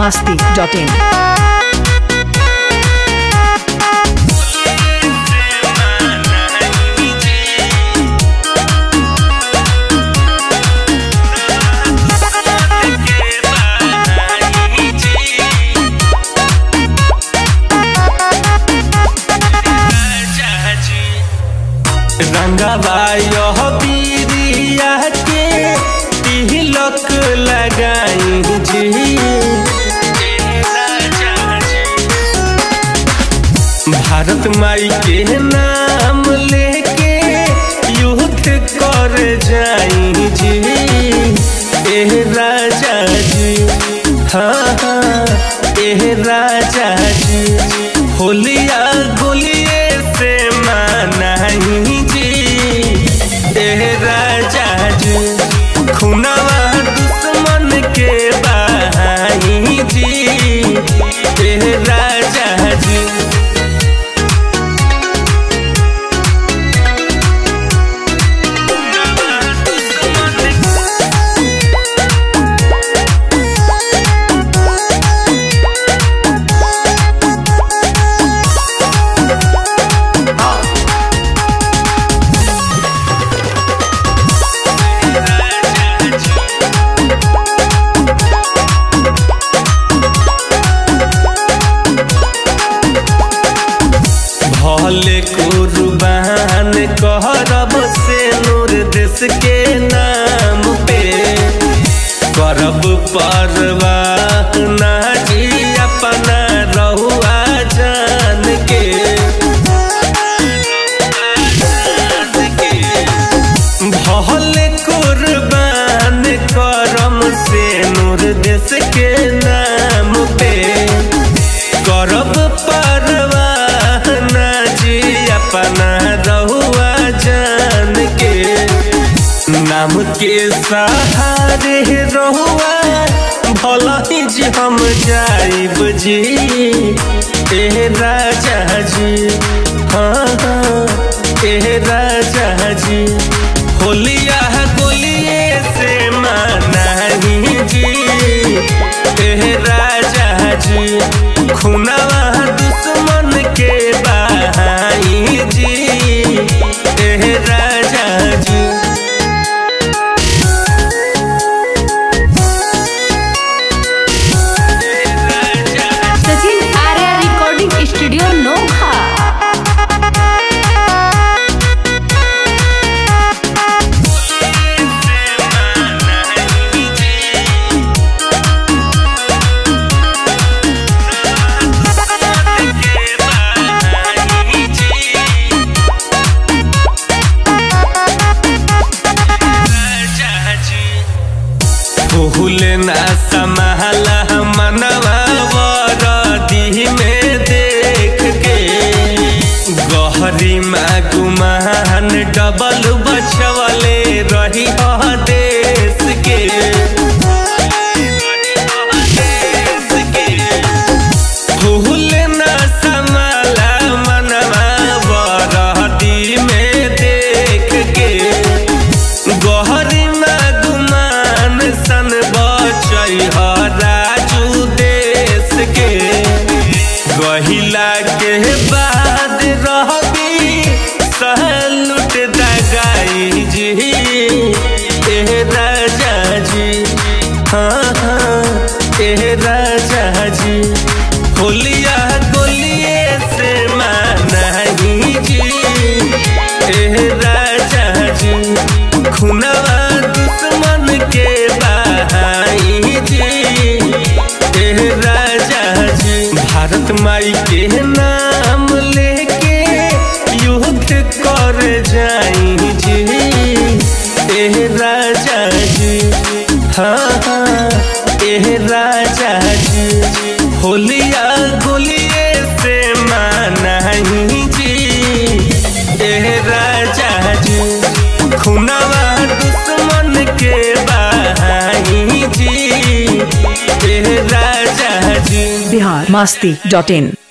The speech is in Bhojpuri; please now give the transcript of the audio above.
masti.in. रंगवा यह पीरिया के तिलक लगाई जी भारत माई के नाम लेके युद्ध कर जाई जी ए राजा जी हाँ हाँ ए राजा जी होलिया गोलिए से मानाई जी ए राजा जी खुनावा दुश्मन के बहाई जी ए राजा जी भले कुर्बान करब से नूर देश के नाम पे करब परवाह ना जी अपना रहुआ जान के भले कुर्बान करम से नूर देश के नाम पे करब परवाह ना जी अपना रहुआ जान के नाम के सहारे रहुआ भला ही जी हम जाइब जी ए राजा जी हाँ हाँ ए राजा जी होलिया गोलिए से मानाही जी ए राजा जी खुनावा दुश्मन के बहाई जी ए राजा जी सचिन आर्या रिकॉर्डिंग स्टूडियो नोखा फूल ना समाला मनवा वरदी में देख के गहरी माँ गुमान डबल बचवले रही ह देश के फूल ना समाला मनवा वरदी में देख के गहरी गुमान सन बचै राजू देश के गहिला के बाद रहबी सहलुट दगाई जी ए राजा जी हाँ हाँ ए राजा जी होलिया गोलिए से मानाही जी ए राजा जी खुनवा दुश्मन के बहाई जी ए राजा जी भारत माई के नाम लेके युद्ध कर जाई जी ए राजा जी हाँ हाँ ए राजा जी होलिया गोलिए से मानाही जी ए राजा जी खुनावा दुश्मन के बहाई जी ए राजा जी Bihar masti.in.